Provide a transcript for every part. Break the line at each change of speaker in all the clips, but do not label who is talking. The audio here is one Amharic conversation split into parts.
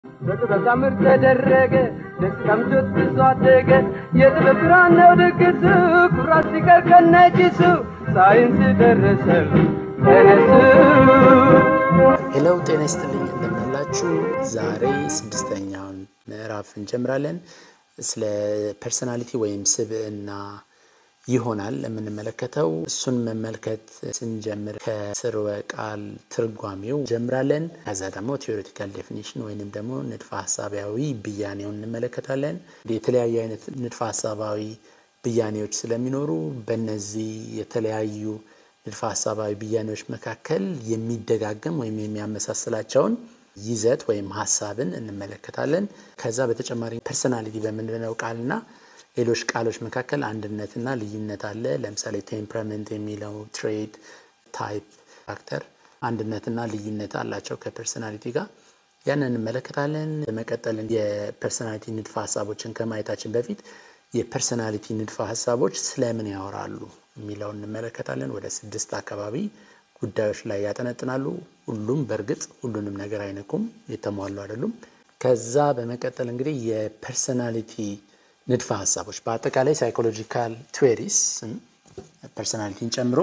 በጥበብ ታምር ተደረገ ደስታም ጆት ብዙ አደገ የጥበብ ብርሃን ነው ድግሱ ኩራት ሲቀር ከነጭሱ ሳይንስ ደረሰ ተነሱ
ሄሎ ጤና ይስጥልኝ እንደምናላችሁ። ዛሬ ስድስተኛውን ምዕራፍ እንጀምራለን። ስለ ፐርሰናሊቲ ወይም ስብዕና ይሆናል የምንመለከተው። እሱን መመልከት ስንጀምር ከስርወ ቃል ትርጓሜው እንጀምራለን። ከዛ ደግሞ ቴዎሬቲካል ዴፊኒሽን ወይንም ደግሞ ንድፈ ሀሳባዊ ብያኔውን እንመለከታለን። የተለያዩ አይነት ንድፈ ሀሳባዊ ብያኔዎች ስለሚኖሩ በእነዚህ የተለያዩ ንድፈ ሀሳባዊ ብያኔዎች መካከል የሚደጋገም ወይም የሚያመሳስላቸውን ይዘት ወይም ሀሳብን እንመለከታለን። ከዛ በተጨማሪ ፐርሰናሊቲ በምንለው ቃልና ሌሎች ቃሎች መካከል አንድነትና ልዩነት አለ። ለምሳሌ ቴምፐራመንት የሚለው ትሬት፣ ታይፕ፣ ካራክተር አንድነትና ልዩነት አላቸው ከፐርሰናሊቲ ጋር ያንን እንመለከታለን። በመቀጠል የፐርሰናሊቲ ንድፈ ሀሳቦችን ከማየታችን በፊት የፐርሰናሊቲ ንድፈ ሀሳቦች ስለምን ያወራሉ የሚለውን እንመለከታለን። ወደ ስድስት አካባቢ ጉዳዮች ላይ ያጠነጥናሉ። ሁሉም በእርግጥ ሁሉንም ነገር አይነኩም፣ የተሟሉ አይደሉም። ከዛ በመቀጠል እንግዲህ የፐርሰናሊቲ ንድፈ ሀሳቦች በአጠቃላይ ሳይኮሎጂካል ትዌሪስ ፐርሰናሊቲን ጨምሮ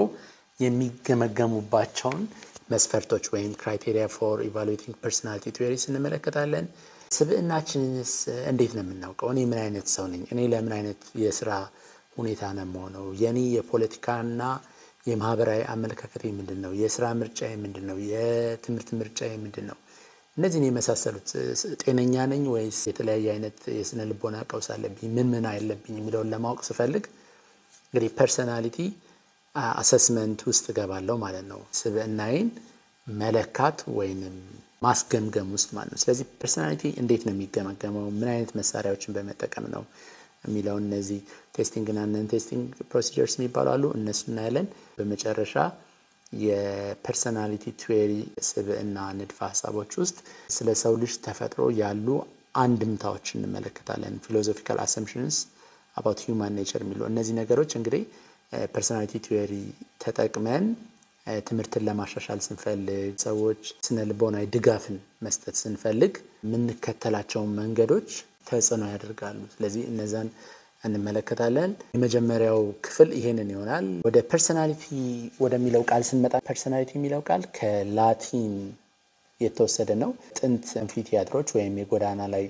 የሚገመገሙባቸውን መስፈርቶች ወይም ክራይቴሪያ ፎር ኢቫሉዌቲንግ ፐርሰናሊቲ ትዌሪስ እንመለከታለን። ስብዕናችንንስ እንዴት ነው የምናውቀው? እኔ ምን አይነት ሰው ነኝ? እኔ ለምን አይነት የስራ ሁኔታ ነው የምሆነው? የኔ የፖለቲካና የማህበራዊ አመለካከቴ ምንድን ነው? የስራ ምርጫዬ ምንድን ነው? የትምህርት ምርጫዬ ምንድን ነው? እነዚህን የመሳሰሉት ጤነኛ ነኝ ወይስ የተለያየ አይነት የስነ ልቦና ቀውስ አለብኝ? ምን ምን አለብኝ የሚለውን ለማወቅ ስፈልግ እንግዲህ ፐርሰናሊቲ አሰስመንት ውስጥ እገባለሁ ማለት ነው። ስብዕናዬን መለካት ወይንም ማስገምገም ውስጥ ማለት ነው። ስለዚህ ፐርሰናሊቲ እንዴት ነው የሚገመገመው? ምን አይነት መሳሪያዎችን በመጠቀም ነው የሚለውን እነዚህ ቴስቲንግ እና ነን ቴስቲንግ ፕሮሲጀርስ የሚባሉ አሉ። እነሱ እናያለን። በመጨረሻ የፐርሰናሊቲ ትዌሪ ስብዕና ንድፈ ሀሳቦች ውስጥ ስለ ሰው ልጅ ተፈጥሮ ያሉ አንድምታዎች እንመለከታለን። ፊሎዞፊካል አሰምፕሽንስ አባውት ሂውማን ኔቸር የሚሉ እነዚህ ነገሮች እንግዲህ ፐርሰናሊቲ ትዌሪ ተጠቅመን ትምህርትን ለማሻሻል ስንፈልግ፣ ሰዎች ስነ ልቦናዊ ድጋፍን መስጠት ስንፈልግ የምንከተላቸውን መንገዶች ተጽዕኖ ያደርጋሉ። ስለዚህ እነዛን እንመለከታለን። የመጀመሪያው ክፍል ይሄንን ይሆናል። ወደ ፐርሰናሊቲ ወደሚለው ቃል ስንመጣ ፐርሰናሊቲ የሚለው ቃል ከላቲን የተወሰደ ነው። ጥንት አምፊቲያትሮች ወይም የጎዳና ላይ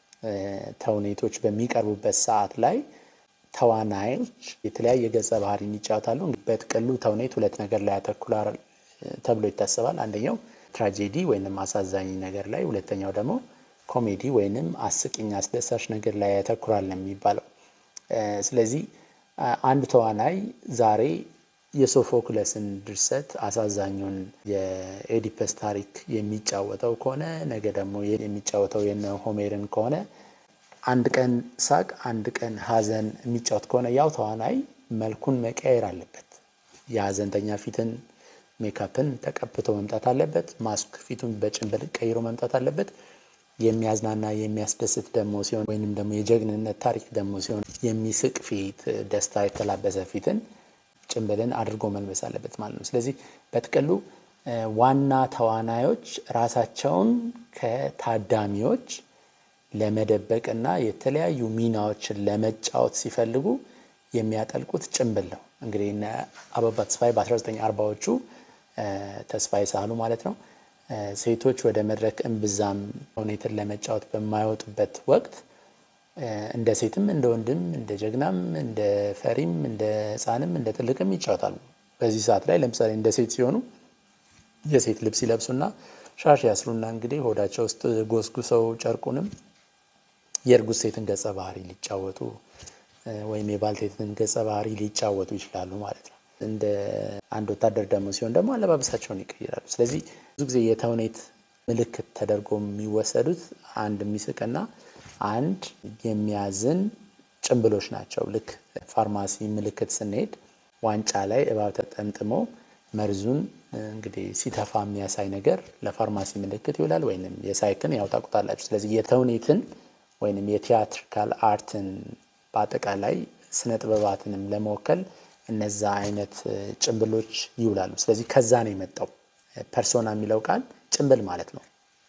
ተውኔቶች በሚቀርቡበት ሰዓት ላይ ተዋናዮች የተለያየ ገጸ ባህሪን ይጫወታሉ። በጥቅሉ ተውኔት ሁለት ነገር ላይ ያተኩራል ተብሎ ይታሰባል። አንደኛው ትራጄዲ ወይንም አሳዛኝ ነገር ላይ፣ ሁለተኛው ደግሞ ኮሜዲ ወይንም አስቂኝ አስደሳች ነገር ላይ ያተኩራል ነው የሚባለው። ስለዚህ አንድ ተዋናይ ዛሬ የሶፎክለስን ድርሰት አሳዛኙን የኤዲፐስ ታሪክ የሚጫወተው ከሆነ ነገ ደግሞ የሚጫወተው የነ ሆሜርን ከሆነ አንድ ቀን ሳቅ፣ አንድ ቀን ሐዘን የሚጫወት ከሆነ ያው ተዋናይ መልኩን መቀየር አለበት። የሐዘንተኛ ፊትን ሜካፕን ተቀብቶ መምጣት አለበት። ማስክ ፊቱን በጭንብል ቀይሮ መምጣት አለበት። የሚያዝናና የሚያስደስት ደግሞ ሲሆን ወይንም ደግሞ የጀግንነት ታሪክ ደግሞ ሲሆን የሚስቅ ፊት፣ ደስታ የተላበሰ ፊትን ጭንብልን አድርጎ መልበስ አለበት ማለት ነው። ስለዚህ በጥቅሉ ዋና ተዋናዮች ራሳቸውን ከታዳሚዎች ለመደበቅ እና የተለያዩ ሚናዎችን ለመጫወት ሲፈልጉ የሚያጠልቁት ጭንብል ነው። እንግዲህ እነ አበባ ተስፋዬ በ1940ዎቹ ተስፋዬ ሳህሉ ማለት ነው ሴቶች ወደ መድረክ እምብዛም ተውኔትን ለመጫወት በማይወጡበት ወቅት እንደ ሴትም እንደ ወንድም እንደ ጀግናም እንደ ፈሪም እንደ ሕፃንም እንደ ትልቅም ይጫወታሉ። በዚህ ሰዓት ላይ ለምሳሌ እንደ ሴት ሲሆኑ የሴት ልብስ ይለብሱና ሻሽ ያስሩና እንግዲህ ሆዳቸው ውስጥ ጎስጉሰው ጨርቁንም የእርጉዝ ሴትን ገጸ ባህሪ ሊጫወቱ ወይም የባልቴትን ገጸ ባህሪ ሊጫወቱ ይችላሉ ማለት ነው። እንደ አንድ ወታደር ደግሞ ሲሆን ደግሞ አለባበሳቸውን ይቀይራሉ። ስለዚህ ብዙ ጊዜ የተውኔት ምልክት ተደርጎ የሚወሰዱት አንድ የሚስቅና አንድ የሚያዝን ጭንብሎች ናቸው። ልክ ፋርማሲ ምልክት ስንሄድ ዋንጫ ላይ እባብ ተጠምጥሞ መርዙን እንግዲህ ሲተፋ የሚያሳይ ነገር ለፋርማሲ ምልክት ይውላል። ወይም የሳይክን ያው ታውቁታላችሁ። ስለዚህ የተውኔትን ወይም የቲያትሪካል አርትን በአጠቃላይ ስነ ጥበባትንም ለመወከል እነዛ አይነት ጭንብሎች ይውላሉ። ስለዚህ ከዛ ነው የመጣው ፐርሶና የሚለው ቃል ጭንብል ማለት ነው።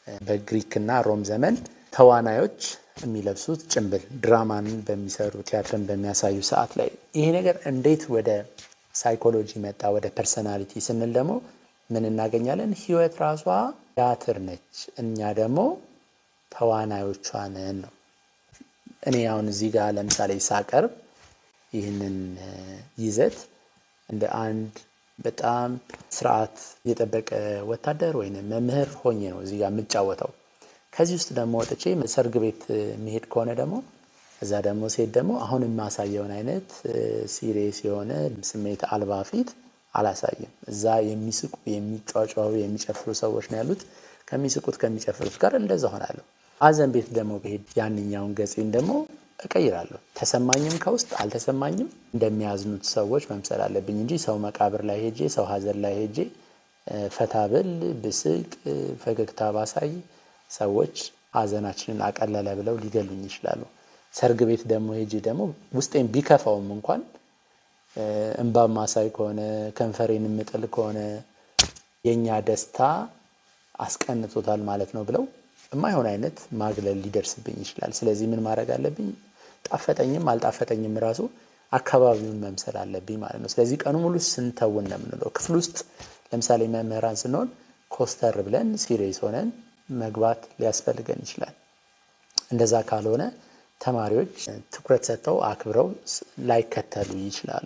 በግሪክና ሮም ዘመን ተዋናዮች የሚለብሱት ጭንብል ድራማን በሚሰሩ ቲያትርን በሚያሳዩ ሰዓት ላይ ይሄ ነገር እንዴት ወደ ሳይኮሎጂ መጣ ወደ ፐርሰናሊቲ ስንል ደግሞ ምን እናገኛለን? ህይወት ራሷ ቲያትር ነች፣ እኛ ደግሞ ተዋናዮቿ ነን ነው። እኔ አሁን እዚህ ጋር ለምሳሌ ሳቀርብ ይህንን ይዘት እንደ አንድ በጣም ስርዓት የጠበቀ ወታደር ወይም መምህር ሆኜ ነው እዚህ ጋር የምጫወተው። ከዚህ ውስጥ ደግሞ ወጥቼ ሰርግ ቤት የሚሄድ ከሆነ ደግሞ እዛ ደግሞ ሴት ደግሞ አሁን የማሳየውን አይነት ሲሪየስ የሆነ ስሜት አልባ ፊት አላሳይም። እዛ የሚስቁ የሚጫጫው የሚጨፍሩ ሰዎች ነው ያሉት። ከሚስቁት ከሚጨፍሩት ጋር እንደዛ ሆናለሁ። ሀዘን ቤት ደግሞ ብሄድ ያንኛውን ገጽን ደግሞ እቀይራለሁ። ተሰማኝም ከውስጥ አልተሰማኝም እንደሚያዝኑት ሰዎች መምሰል አለብኝ እንጂ ሰው መቃብር ላይ ሄጄ ሰው ሀዘን ላይ ሄጄ ፈታ ብል ብስቅ ፈገግታ ባሳይ ሰዎች ሀዘናችንን አቀለለ ብለው ሊገሉኝ ይችላሉ። ሰርግ ቤት ደግሞ ሄጄ ደግሞ ውስጤን ቢከፋውም እንኳን እንባ ማሳይ ከሆነ ከንፈሬን የምጥል ከሆነ የእኛ ደስታ አስቀንቶታል ማለት ነው ብለው የማይሆን አይነት ማግለል ሊደርስብኝ ይችላል። ስለዚህ ምን ማድረግ አለብኝ? ጣፈጠኝም አልጣፈጠኝም ራሱ አካባቢውን መምሰል አለብኝ ማለት ነው። ስለዚህ ቀኑ ሙሉ ስንተውን ነው የምንለው። ክፍል ውስጥ ለምሳሌ መምህራን ስንሆን ኮስተር ብለን ሲሪየስ ሆነን መግባት ሊያስፈልገን ይችላል። እንደዛ ካልሆነ ተማሪዎች ትኩረት ሰጥተው አክብረው ላይከተሉ ይችላሉ።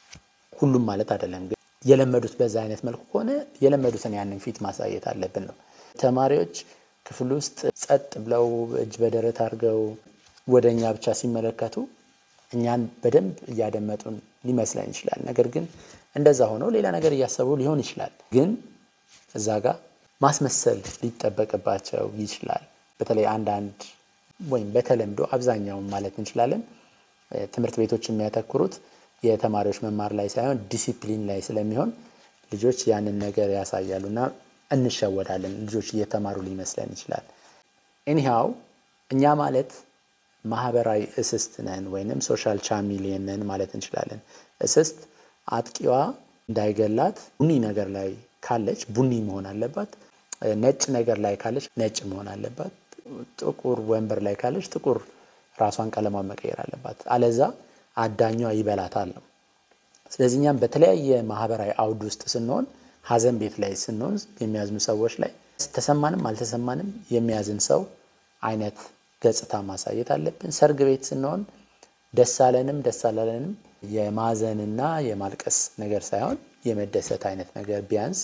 ሁሉም ማለት አይደለም፣ ግን የለመዱት በዛ አይነት መልኩ ከሆነ የለመዱትን ያንን ፊት ማሳየት አለብን ነው። ተማሪዎች ክፍል ውስጥ ጸጥ ብለው እጅ በደረት አድርገው ወደ እኛ ብቻ ሲመለከቱ እኛን በደንብ እያደመጡን ሊመስለን ይችላል። ነገር ግን እንደዛ ሆነው ሌላ ነገር እያሰቡ ሊሆን ይችላል። ግን እዛ ጋር ማስመሰል ሊጠበቅባቸው ይችላል። በተለይ አንዳንድ ወይም በተለምዶ አብዛኛውን ማለት እንችላለን ትምህርት ቤቶች የሚያተኩሩት የተማሪዎች መማር ላይ ሳይሆን ዲሲፕሊን ላይ ስለሚሆን ልጆች ያንን ነገር ያሳያሉ እና እንሸወዳለን። ልጆች እየተማሩ ሊመስለን ይችላል። ኤኒሃው እኛ ማለት ማህበራዊ እስስት ነን ወይንም ሶሻል ቻሚሊየን ነን ማለት እንችላለን። እስስት አጥቂዋ እንዳይገላት ቡኒ ነገር ላይ ካለች ቡኒ መሆን አለባት። ነጭ ነገር ላይ ካለች ነጭ መሆን አለባት። ጥቁር ወንበር ላይ ካለች ጥቁር ራሷን ቀለሟን መቀየር አለባት። አለዛ አዳኟ ይበላታል ነው። ስለዚህ እኛም በተለያየ ማህበራዊ አውድ ውስጥ ስንሆን ሀዘን ቤት ላይ ስንሆን የሚያዝኑ ሰዎች ላይ ተሰማንም አልተሰማንም የሚያዝን ሰው አይነት ገጽታ ማሳየት አለብን። ሰርግ ቤት ስንሆን ደስ አለንም ደስ አላለንም የማዘንና የማልቀስ ነገር ሳይሆን የመደሰት አይነት ነገር ቢያንስ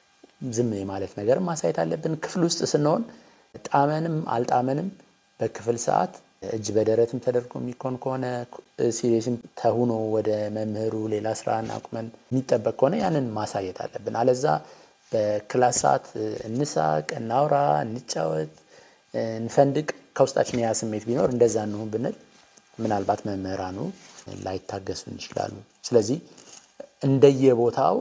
ዝም የማለት ነገር ማሳየት አለብን። ክፍል ውስጥ ስንሆን ጣመንም አልጣመንም በክፍል ሰዓት እጅ በደረትም ተደርጎ የሚኮን ከሆነ ሲሪየስም ተሁኖ ወደ መምህሩ ሌላ ስራን አቁመን የሚጠበቅ ከሆነ ያንን ማሳየት አለብን። አለዛ በክላስ ሰዓት እንሳቅ፣ እናውራ፣ እንጫወት፣ እንፈንድቅ ከውስጣችን ያ ስሜት ቢኖር እንደዛ እንሁን ብንል ምናልባት መምህራኑ ላይታገሱን ይችላሉ። ስለዚህ እንደየቦታው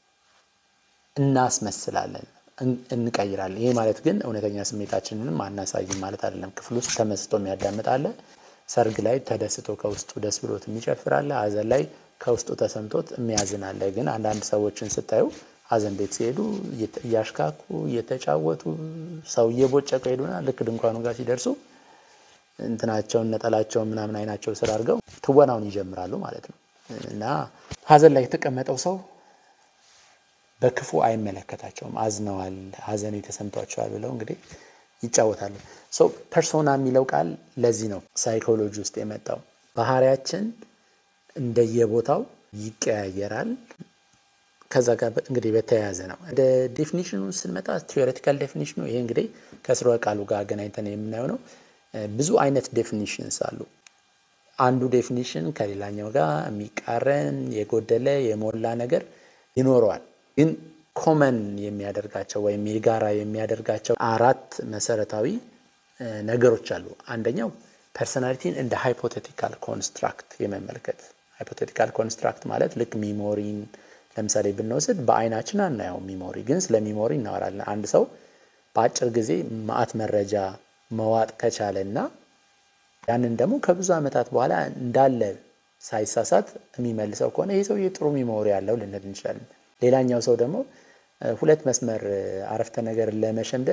እናስመስላለን፣ እንቀይራለን። ይሄ ማለት ግን እውነተኛ ስሜታችንንም አናሳይም ማለት አይደለም። ክፍል ውስጥ ተመስጦ የሚያዳምጣለ፣ ሰርግ ላይ ተደስቶ ከውስጡ ደስ ብሎት የሚጨፍራለ፣ ሀዘን ላይ ከውስጡ ተሰምቶት የሚያዝናለ። ግን አንዳንድ ሰዎችን ስታዩ ሀዘን ቤት ሲሄዱ እያሽካኩ እየተጫወቱ ሰው እየቦጨቀ ሄዱና ልክ ድንኳኑ ጋር ሲደርሱ እንትናቸውን ነጠላቸውን ምናምን አይናቸው ስር አድርገው ትወናውን ይጀምራሉ ማለት ነው። እና ሀዘን ላይ የተቀመጠው ሰው በክፉ አይመለከታቸውም። አዝነዋል፣ ሀዘን የተሰምቷቸዋል ብለው እንግዲህ ይጫወታሉ። ሰው ፐርሶና የሚለው ቃል ለዚህ ነው ሳይኮሎጂ ውስጥ የመጣው። ባህሪያችን እንደየቦታው ይቀያየራል። ከዛ ጋር እንግዲህ በተያያዘ ነው። ወደ ዴፊኒሽኑ ስንመጣ ቲዎሬቲካል ዴፊኒሽኑ ይሄ እንግዲህ ከስርወ ቃሉ ጋር አገናኝተን የምናየው ነው። ብዙ አይነት ዴፊኒሽንስ አሉ። አንዱ ዴፊኒሽን ከሌላኛው ጋር የሚቃረን የጎደለ የሞላ ነገር ይኖረዋል። ግን ኮመን የሚያደርጋቸው ወይም የጋራ የሚያደርጋቸው አራት መሰረታዊ ነገሮች አሉ። አንደኛው ፐርሰናሊቲን እንደ ሃይፖቴቲካል ኮንስትራክት የመመልከት ሃይፖቴቲካል ኮንስትራክት ማለት ልክ ሚሞሪን ለምሳሌ ብንወስድ በአይናችን አናየው ሚሞሪ፣ ግን ስለ ሚሞሪ እናወራለን። አንድ ሰው በአጭር ጊዜ ማአት መረጃ መዋጥ ከቻለ እና ያንን ደግሞ ከብዙ ዓመታት በኋላ እንዳለ ሳይሳሳት የሚመልሰው ከሆነ ይህ ሰውዬ ጥሩ ሚሞሪ ያለው ልንል እንችላለን። ሌላኛው ሰው ደግሞ ሁለት መስመር አረፍተ ነገር ለመሸምደድ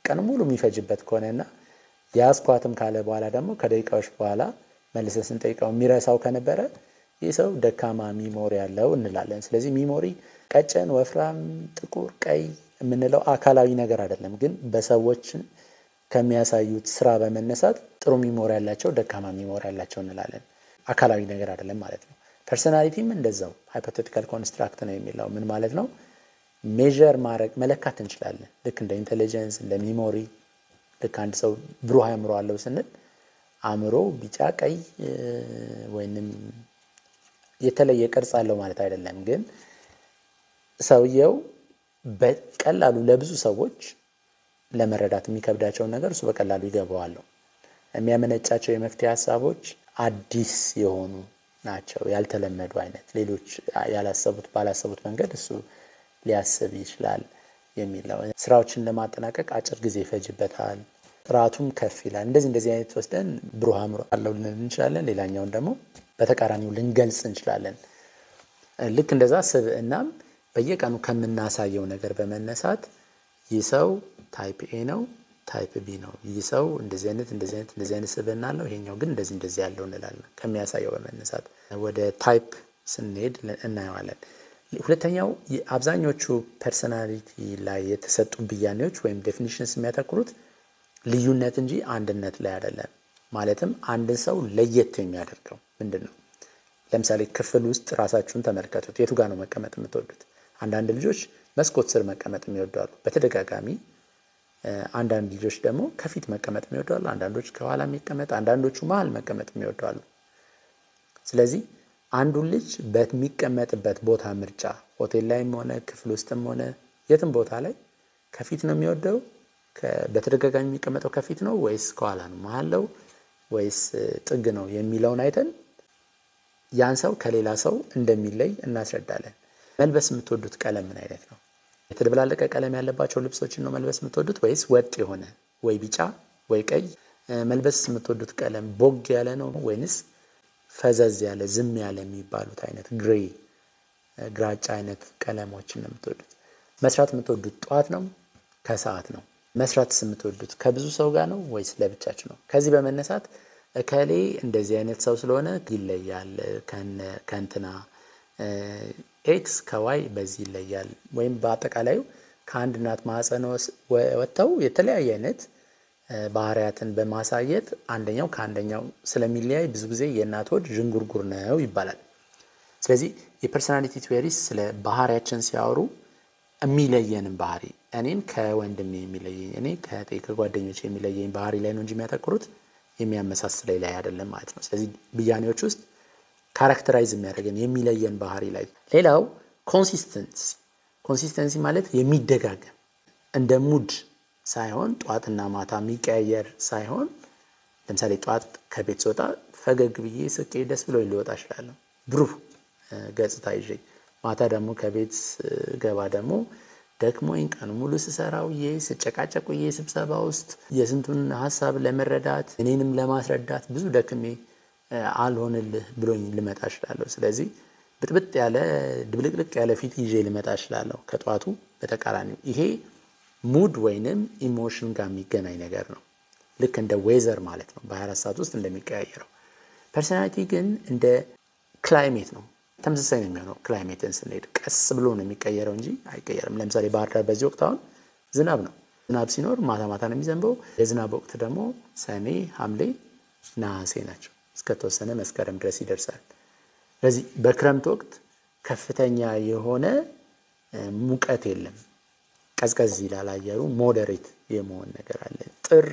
ቀን ሙሉ የሚፈጅበት ከሆነና የያዝኳትም ካለ በኋላ ደግሞ ከደቂቃዎች በኋላ መልሰን ስንጠይቀው የሚረሳው ከነበረ ይህ ሰው ደካማ ሚሞሪ ያለው እንላለን። ስለዚህ ሚሞሪ ቀጭን፣ ወፍራም፣ ጥቁር፣ ቀይ የምንለው አካላዊ ነገር አይደለም፣ ግን በሰዎችን ከሚያሳዩት ስራ በመነሳት ጥሩ ሚሞሪ ያላቸው፣ ደካማ ሚሞሪ ያላቸው እንላለን። አካላዊ ነገር አይደለም ማለት ነው። ፐርሶናሊቲም እንደዛው ሃይፖቴቲካል ኮንስትራክት ነው የሚለው ምን ማለት ነው? ሜዥር ማድረግ መለካት እንችላለን። ልክ እንደ ኢንቴሊጀንስ እንደ ሚሞሪ ልክ አንድ ሰው ብሩህ አእምሮ አለው ስንል አእምሮ ቢጫ፣ ቀይ ወይንም የተለየ ቅርጽ አለው ማለት አይደለም። ግን ሰውየው በቀላሉ ለብዙ ሰዎች ለመረዳት የሚከብዳቸውን ነገር እሱ በቀላሉ ይገባዋል። የሚያመነጫቸው የመፍትሄ ሀሳቦች አዲስ የሆኑ ናቸው፣ ያልተለመዱ አይነት ሌሎች ያላሰቡት ባላሰቡት መንገድ እሱ ሊያስብ ይችላል የሚለው ስራዎችን ለማጠናቀቅ አጭር ጊዜ ይፈጅበታል፣ ጥራቱም ከፍ ይላል። እንደዚህ እንደዚህ አይነት ወስደን ብሩህ አእምሮ አለው ልንል እንችላለን። ሌላኛውን ደግሞ በተቃራኒው ልንገልጽ እንችላለን። ልክ እንደዛ ስብዕናም በየቀኑ ከምናሳየው ነገር በመነሳት ይህ ሰው ታይፕ ኤ ነው፣ ታይፕ ቢ ነው፣ ይህ ሰው እንደዚህ አይነት እንደዚህ አይነት እንደዚህ አይነት ስብዕና አለው፣ ይሄኛው ግን እንደዚህ እንደዚህ ያለው እንላለን። ከሚያሳየው በመነሳት ወደ ታይፕ ስንሄድ እናየዋለን። ሁለተኛው አብዛኞቹ ፐርሰናሊቲ ላይ የተሰጡ ብያኔዎች ወይም ዴፊኒሽንስ የሚያተኩሩት ልዩነት እንጂ አንድነት ላይ አይደለም። ማለትም አንድን ሰው ለየት የሚያደርገው ምንድን ነው? ለምሳሌ ክፍል ውስጥ ራሳችሁን ተመልከቱት። የቱ ጋር ነው መቀመጥ የምትወዱት? አንዳንድ ልጆች መስኮት ስር መቀመጥ የሚወዳሉ በተደጋጋሚ። አንዳንድ ልጆች ደግሞ ከፊት መቀመጥ የሚወዳሉ፣ አንዳንዶች ከኋላ የሚቀመጥ፣ አንዳንዶቹ መሀል መቀመጥ የሚወዳሉ። ስለዚህ አንዱን ልጅ በሚቀመጥበት ቦታ ምርጫ ሆቴል ላይም ሆነ ክፍል ውስጥም ሆነ የትም ቦታ ላይ ከፊት ነው የሚወደው በተደጋጋሚ የሚቀመጠው ከፊት ነው ወይስ ከኋላ ነው? መሀል ነው ወይስ ጥግ ነው የሚለውን አይተን ያን ሰው ከሌላ ሰው እንደሚለይ እናስረዳለን። መልበስ የምትወዱት ቀለም ምን አይነት ነው? የተደበላለቀ ቀለም ያለባቸው ልብሶችን ነው መልበስ የምትወዱት ወይስ ወጥ የሆነ ወይ ቢጫ ወይ ቀይ? መልበስ የምትወዱት ቀለም ቦግ ያለ ነው ወይንስ ፈዘዝ ያለ ዝም ያለ የሚባሉት አይነት ግሬ ግራጫ አይነት ቀለሞችን ነው የምትወዱት? መስራት የምትወዱት ጠዋት ነው ከሰዓት ነው? መስራትስ የምትወዱት ከብዙ ሰው ጋር ነው ወይስ ለብቻችሁ ነው? ከዚህ በመነሳት እከሌ እንደዚህ አይነት ሰው ስለሆነ ይለያል ከእንትና ኤክስ ከዋይ በዚህ ይለያል። ወይም በአጠቃላዩ ከአንድ እናት ማህፀን ወጥተው የተለያየ አይነት ባህሪያትን በማሳየት አንደኛው ከአንደኛው ስለሚለያይ ብዙ ጊዜ የእናት ሆድ ዥንጉርጉር ነው ይባላል። ስለዚህ የፐርሶናሊቲ ቲዎሪስ ስለ ባህሪያችን ሲያወሩ የሚለየንን ባህሪ እኔን ከወንድሜ የሚለየኝ እኔ ከእህቴ ከጓደኞች የሚለየኝ ባህሪ ላይ ነው እንጂ የሚያተኩሩት የሚያመሳስለኝ ላይ አይደለም ማለት ነው። ስለዚህ ብያኔዎች ውስጥ ካራክተራይዝ የሚያደርገን የሚለየን ባህሪ ላይ። ሌላው ኮንሲስተንሲ ኮንሲስተንሲ ማለት የሚደጋገም እንደ ሙድ ሳይሆን ጠዋትና ማታ የሚቀያየር ሳይሆን ለምሳሌ ጠዋት ከቤት ስወጣ ፈገግ ብዬ ስቄ ደስ ብሎ ልወጣ እችላለሁ፣ ብሩህ ገጽታ ይዤ። ማታ ደግሞ ከቤት ገባ ደግሞ ደክሞኝ ቀን ሙሉ ስሰራ ውዬ ስጨቃጨቅ ውዬ ስብሰባ ውስጥ የስንቱን ሀሳብ ለመረዳት እኔንም ለማስረዳት ብዙ ደክሜ አልሆንልህ ብሎኝ ልመጣ እችላለሁ። ስለዚህ ብጥብጥ ያለ ድብልቅልቅ ያለ ፊት ይዤ ልመጣ እችላለሁ ከጠዋቱ በተቃራኒው። ይሄ ሙድ ወይንም ኢሞሽን ጋር የሚገናኝ ነገር ነው። ልክ እንደ ዌዘር ማለት ነው፣ በ24 ሰዓት ውስጥ እንደሚቀያየረው። ፐርሶናሊቲ ግን እንደ ክላይሜት ነው፣ ተመሳሳይ ነው የሚሆነው። ክላይሜትን ስንሄድ ቀስ ብሎ ነው የሚቀየረው እንጂ አይቀየርም። ለምሳሌ ባህር ዳር በዚህ ወቅት አሁን ዝናብ ነው። ዝናብ ሲኖር ማታ ማታ ነው የሚዘንበው። የዝናብ ወቅት ደግሞ ሰኔ፣ ሐምሌ፣ ነሐሴ ናቸው። እስከተወሰነ መስከረም ድረስ ይደርሳል። ስለዚህ በክረምት ወቅት ከፍተኛ የሆነ ሙቀት የለም። ቀዝቀዝ ይላል አየሩ፣ ሞዴሬት የመሆን ነገር አለ። ጥር፣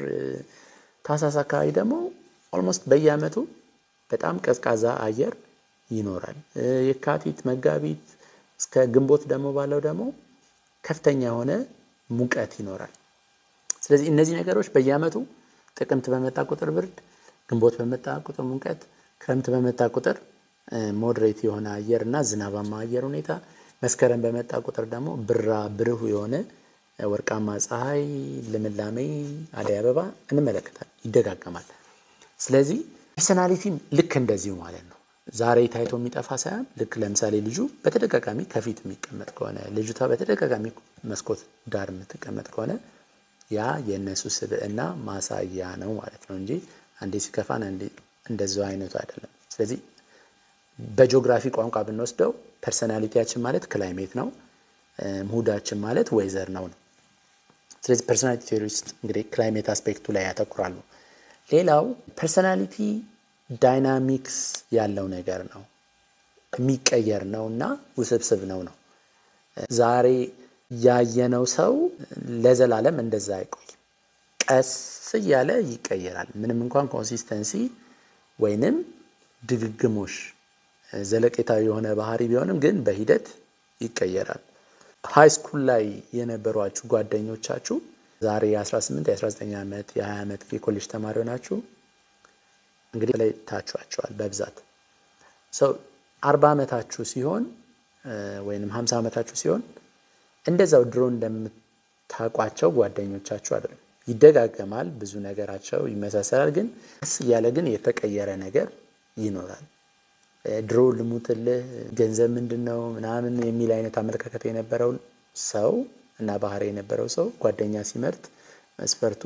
ታህሳስ አካባቢ ደግሞ ኦልሞስት በየዓመቱ በጣም ቀዝቃዛ አየር ይኖራል። የካቲት፣ መጋቢት እስከ ግንቦት ደግሞ ባለው ደግሞ ከፍተኛ የሆነ ሙቀት ይኖራል። ስለዚህ እነዚህ ነገሮች በየዓመቱ ጥቅምት በመጣ ቁጥር ብርድ፣ ግንቦት በመጣ ቁጥር ሙቀት፣ ክረምት በመጣ ቁጥር ሞዴሬት የሆነ አየር እና ዝናባማ አየር ሁኔታ መስከረም በመጣ ቁጥር ደግሞ ብራ ብሩህ የሆነ ወርቃማ ፀሐይ፣ ልምላሜ፣ አደይ አበባ እንመለከታለን። ይደጋገማል። ስለዚህ ፐርሰናሊቲም ልክ እንደዚሁ ማለት ነው። ዛሬ ታይቶ የሚጠፋ ሳይሆን ልክ ለምሳሌ ልጁ በተደጋጋሚ ከፊት የሚቀመጥ ከሆነ ልጅቷ በተደጋጋሚ መስኮት ዳር የምትቀመጥ ከሆነ ያ የእነሱ ስብዕና ማሳያ ነው ማለት ነው እንጂ አንዴ ሲከፋን አንዴ እንደዛው አይነቱ አይደለም። ስለዚህ በጂኦግራፊ ቋንቋ ብንወስደው ፐርሰናሊቲያችን ማለት ክላይሜት ነው፣ ሙዳችን ማለት ወይዘር ነው ነው። ስለዚህ ፐርሰናሊቲ ቴዎሪ ውስጥ እንግዲህ ክላይሜት አስፔክቱ ላይ ያተኩራሉ። ሌላው ፐርሰናሊቲ ዳይናሚክስ ያለው ነገር ነው፣ የሚቀየር ነው እና ውስብስብ ነው ነው። ዛሬ ያየነው ሰው ለዘላለም እንደዛ አይቆይም። ቀስ እያለ ይቀየራል። ምንም እንኳን ኮንሲስተንሲ ወይንም ድግግሞሽ ዘለቄታዊ የሆነ ባህሪ ቢሆንም ግን በሂደት ይቀየራል። ሃይ ስኩል ላይ የነበሯችሁ ጓደኞቻችሁ ዛሬ የ18 የ19 ዓመት የ20 ዓመት የኮሌጅ ተማሪ ሆናችሁ እንግዲህ ላይ ታችኋቸዋል በብዛት ሰው አርባ ዓመታችሁ ሲሆን ወይንም ሀምሳ ዓመታችሁ ሲሆን እንደዛው ድሮ እንደምታውቋቸው ጓደኞቻችሁ አይደለም። ይደጋገማል፣ ብዙ ነገራቸው ይመሳሰላል። ግን ቀስ እያለ ግን የተቀየረ ነገር ይኖራል። ድሮ ልሙትልህ ገንዘብ ምንድን ነው ምናምን የሚል አይነት አመለካከት የነበረው ሰው እና ባህሪ የነበረው ሰው ጓደኛ ሲመርጥ መስፈርቱ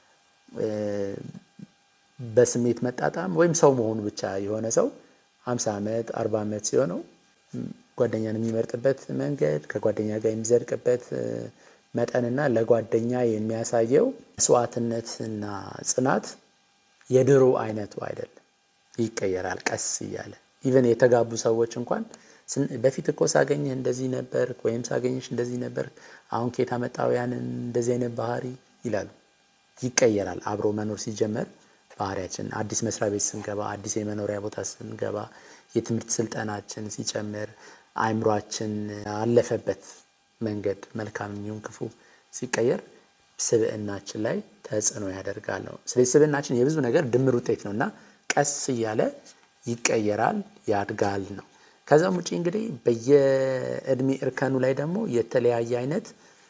በስሜት መጣጣም ወይም ሰው መሆኑ ብቻ የሆነ ሰው ሀምሳ ዓመት አርባ ዓመት ሲሆነው ጓደኛን የሚመርጥበት መንገድ ከጓደኛ ጋር የሚዘልቅበት መጠንና ለጓደኛ የሚያሳየው መስዋዕትነትና ጽናት የድሮ አይነቱ አይደለም። ይቀየራል ቀስ እያለ ኢቨን የተጋቡ ሰዎች እንኳን በፊት እኮ ሳገኝህ እንደዚህ ነበር ወይም ሳገኝሽ እንደዚህ ነበር፣ አሁን ከየት አመጣው ያንን እንደዚህ አይነት ባህሪ ይላሉ። ይቀየራል። አብሮ መኖር ሲጀመር ባህሪያችን አዲስ መስሪያ ቤት ስንገባ፣ አዲስ የመኖሪያ ቦታ ስንገባ፣ የትምህርት ስልጠናችን ሲጨምር፣ አእምሯችን አለፈበት መንገድ መልካም የሚሆን ክፉ ሲቀየር ስብዕናችን ላይ ተጽዕኖ ያደርጋል ነው። ስለዚህ ስብዕናችን የብዙ ነገር ድምር ውጤት ነው እና ቀስ እያለ ይቀየራል፣ ያድጋል ነው። ከዛም ውጭ እንግዲህ በየእድሜ እርከኑ ላይ ደግሞ የተለያየ አይነት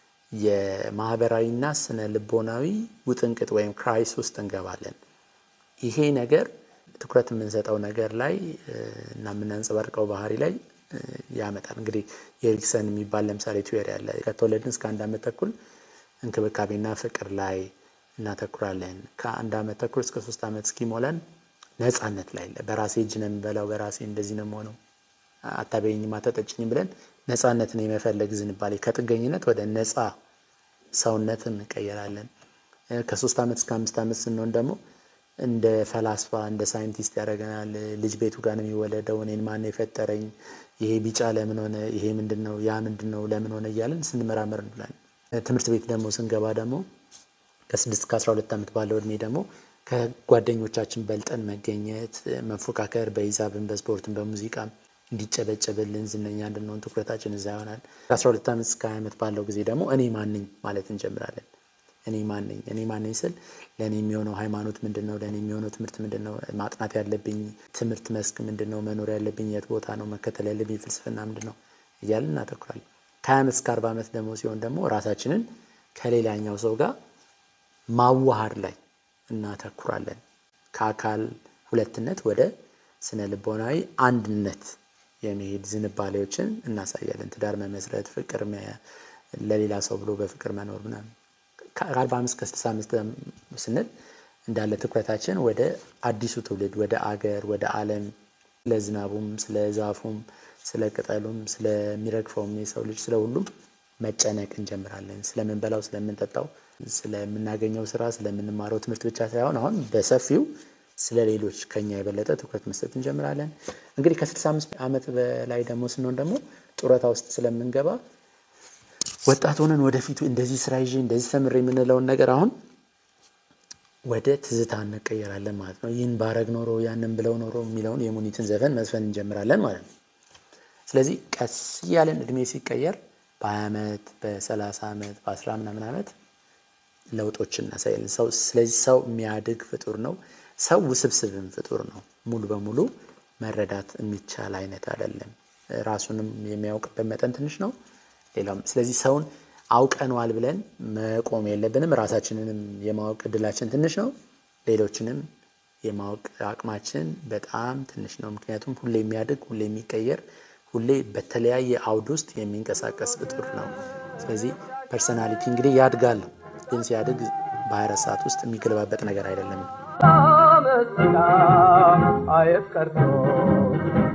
የማህበራዊና ስነ ልቦናዊ ውጥንቅጥ ወይም ክራይስ ውስጥ እንገባለን። ይሄ ነገር ትኩረት የምንሰጠው ነገር ላይ እና የምናንጸባርቀው ባህሪ ላይ ያመጣል። እንግዲህ የኤሪክሰን የሚባል ለምሳሌ ቲዮሪ አለ። ከተወለድን እስከ አንድ ዓመት ተኩል እንክብካቤና ፍቅር ላይ እናተኩራለን። ከአንድ ዓመት ተኩል እስከ ሶስት ዓመት እስኪሞላን ነፃነት ላይ በራሴ እጅ ነው የምበላው፣ በራሴ እንደዚህ ነው የምሆነው፣ አታበይኝም፣ አታጠጭኝም ብለን ነፃነትን የመፈለግ ዝንባሌ ከጥገኝነት ወደ ነፃ ሰውነት እንቀየራለን። ከሶስት ዓመት እስከ አምስት ዓመት ስንሆን ደግሞ እንደ ፈላስፋ እንደ ሳይንቲስት ያደርገናል። ልጅ ቤቱ ጋር ነው የሚወለደው፣ እኔን ማን የፈጠረኝ፣ ይሄ ቢጫ ለምን ሆነ፣ ይሄ ምንድን ነው፣ ያ ምንድን ነው፣ ለምን ሆነ እያለን ስንመራመር እንላለን። ትምህርት ቤት ደግሞ ስንገባ ደግሞ ከስድስት ከአስራ ሁለት ዓመት ባለው እድሜ ደግሞ ከጓደኞቻችን በልጠን መገኘት፣ መፎካከር በሂሳብን፣ በስፖርትን፣ በሙዚቃም እንዲጨበጨብልን ዝነኛ እንድንሆን ትኩረታችን እዛ ይሆናል። ከአስራ ሁለት ዓመት እስከ ሀያ ዓመት ባለው ጊዜ ደግሞ እኔ ማንኝ ማለት እንጀምራለን። እኔ ማንኝ እኔ ማንኝ ስል ለእኔ የሚሆነው ሃይማኖት ምንድን ነው? ለእኔ የሚሆነው ትምህርት ምንድን ነው? ማጥናት ያለብኝ ትምህርት መስክ ምንድን ነው? መኖር ያለብኝ የት ቦታ ነው? መከተል ያለብኝ ፍልስፍና ምንድን ነው? እያልን እናተኩራለን። ከሀያ ዓመት እስከ አርባ ዓመት ደግሞ ሲሆን ደግሞ ራሳችንን ከሌላኛው ሰው ጋር ማዋሃድ ላይ እናተኩራለን። ከአካል ሁለትነት ወደ ስነ ልቦናዊ አንድነት የመሄድ ዝንባሌዎችን እናሳያለን። ትዳር መመስረት፣ ፍቅር ለሌላ ሰው ብሎ በፍቅር መኖር ምናምን ከአርባ አምስት ከስልሳ አምስት ስንል እንዳለ ትኩረታችን ወደ አዲሱ ትውልድ ወደ አገር ወደ ዓለም ስለ ዝናቡም ስለ ዛፉም ስለ ቅጠሉም ስለሚረግፈውም የሰው ልጅ ስለ ሁሉም መጨነቅ እንጀምራለን። ስለምንበላው፣ ስለምንጠጣው፣ ስለምናገኘው ስራ፣ ስለምንማረው ትምህርት ብቻ ሳይሆን አሁን በሰፊው ስለ ሌሎች ከኛ የበለጠ ትኩረት መስጠት እንጀምራለን። እንግዲህ ከስልሳ አምስት ዓመት በላይ ደግሞ ስንሆን ደግሞ ጡረታ ውስጥ ስለምንገባ ወጣት ሆነን ወደፊቱ እንደዚህ ስራ ይዤ እንደዚህ ተምሬ የምንለውን ነገር አሁን ወደ ትዝታ እንቀየራለን ማለት ነው። ይህን ባረግ ኖሮ ያንን ብለው ኖሮ የሚለውን የሙኒትን ዘፈን መዝፈን እንጀምራለን ማለት ነው። ስለዚህ ቀስ እያለን እድሜ ሲቀየር በሀያ ዓመት በሰላሳ ዓመት በአስራ ምናምን ዓመት ለውጦችን እናሳያለን። ሰው ስለዚህ ሰው የሚያድግ ፍጡር ነው። ሰው ውስብስብም ፍጡር ነው። ሙሉ በሙሉ መረዳት የሚቻል አይነት አይደለም። ራሱንም የሚያውቅበት መጠን ትንሽ ነው። ሌላውም ስለዚህ ሰውን አውቀነዋል ብለን መቆም የለብንም። ራሳችንንም የማወቅ እድላችን ትንሽ ነው። ሌሎችንም የማወቅ አቅማችን በጣም ትንሽ ነው። ምክንያቱም ሁሌ የሚያድግ ሁሌ የሚቀየር ሁሌ በተለያየ አውድ ውስጥ የሚንቀሳቀስ ፍጡር ነው። ስለዚህ ፐርሰናሊቲ እንግዲህ ያድጋል ነው። ግን ሲያድግ በ24 ሰዓት ውስጥ የሚገለባበጥ ነገር አይደለም።
መስላ አየት ቀርቶ